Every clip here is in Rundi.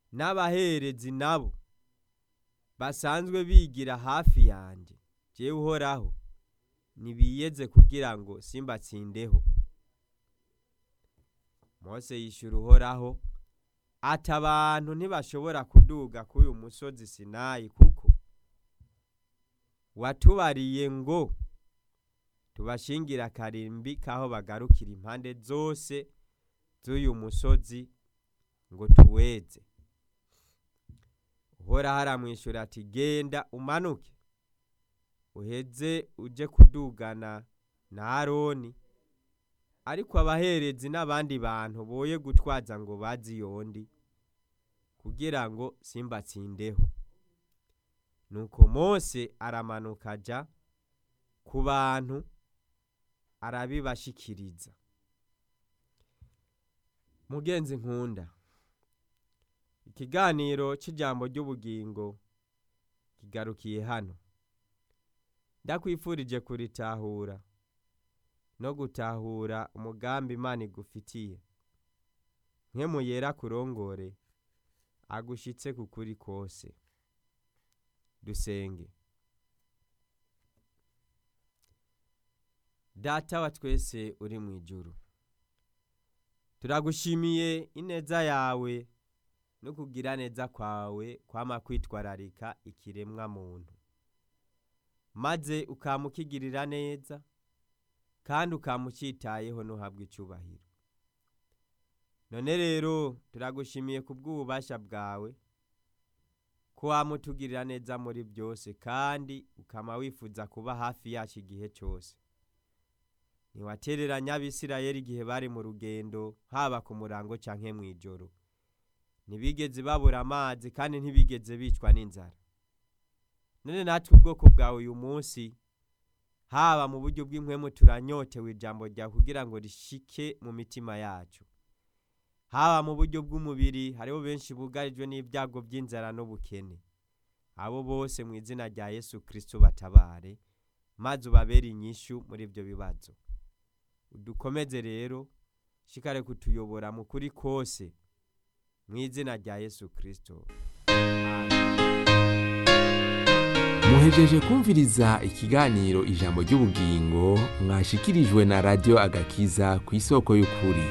n'abaherezi nabo basanzwe bigira hafi yanjye jewe uhoraho nibiyeze kugira ngo simbatsindeho mose yishyura uhoraho ati abantu ntibashobora kuduga kuri uyu musozi sinayi kuko watubariye ngo tubashingira akarimbi k'aho bagarukira impande zose z'uyu musozi ngo tuweze uhoraho aramwishyura ati genda umanuke uheze uje kudugana na aroni ariko abaherezi n'abandi bantu boye gutwaza ngo bazi yondi kugira ngo simbatsindeho nuko mose aramanuka aja ku bantu arabibashikiriza mugenzi nkunda ikiganiro cy'ijambo ry'ubugingo kigarukiye hano ndakwifurije kuritahura no gutahura umugambi imana igufitiye nkemu yera kurongore agushitse ku kuri kose dusenge data wa twese uri mu ijuru turagushimiye ineza yawe no kugira neza kwawe kwama kwitwararika ikiremwa muntu maze ukamukigirira neza kandi ukamucitayeho ntuhabwe icyubahiro none rero turagushimiye ku bw'ububasha bwawe ko wamutugirira neza muri byose kandi ukama wifuza kuba hafi yacu igihe cyose ntiwatereranya abisirayeli igihe bari mu rugendo haba ku murango cyangwa mu ijoro ntibigeze babura amazi kandi ntibigeze bicwa n'inzara none natwe ubwoko bwawe uyu munsi haba mu buryo bw'inkwemu turanyotewe ijambo ryawe kugira ngo rishike mu mitima yacu haba mu buryo bw'umubiri hariho benshi bugarijwe n'ibyago by'inzara n'ubukene abo bose mu izina rya yesu kirisito batabare maze ubabere inyishyu muri ibyo bibazo udukomeze rero shikare kutuyobora mu kuri kose mu izina rya yesu kirisito muhejeje kumviriza ikiganiro ijambo ry'ubugingo mwashikirijwe na radiyo agakiza ku isoko y'ukuri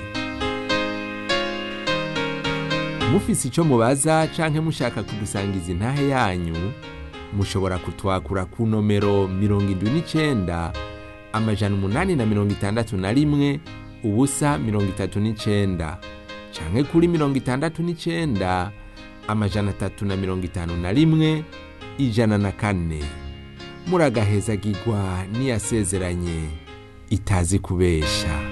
mufise icyo mubaza canke mushaka kudusangiza intahe yanyu mushobora kutwakura ku nomero mirongo indwi n'icenda amajana umunani na mirongo itandatu na rimwe ubusa mirongo itatu n'icenda canke kuri mirongo itandatu n'icenda amajana atatu na mirongo itanu na rimwe ijana na kane muragahezagirwa n'iyasezeranye itazi kubesha